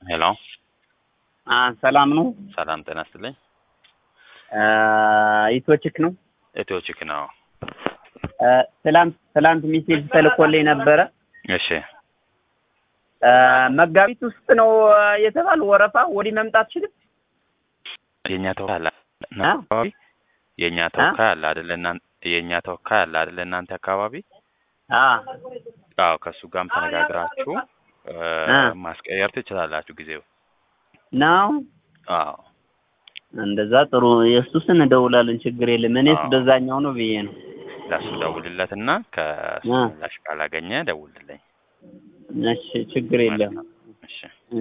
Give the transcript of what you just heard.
ሄሎ አ ሰላም ነው። ሰላም ጤና ይስጥልኝ። አ ኢትዮችክ ነው። ኢትዮችክ ነው። አ ትላንት ትላንት ሚሴጅ ተልኮልኝ ነበረ። እሺ አ መጋቢት ውስጥ ነው የተባል ወረፋ ወዲህ መምጣት ችልም የኛ ተወካይ አለ አካባቢ የኛ ተወካይ አለ አይደለ? እናንተ የኛ ተወካይ አለ አይደለ? እናንተ አካባቢ አ አዎ፣ ከእሱ ጋርም ተነጋግራችሁ አ ማስቀየር ትችላላችሁ ጊዜው። ነው አዎ እንደዛ ጥሩ። የእሱስን እደውላለን፣ ችግር የለም። እኔስ አዎ። በዛኛው ነው ብዬ ነው። ለእሱ ደውልለትና ከእሱ አ ምላሽ ካላገኘ ደውልልኝ። እሺ ችግር የለም። እሺ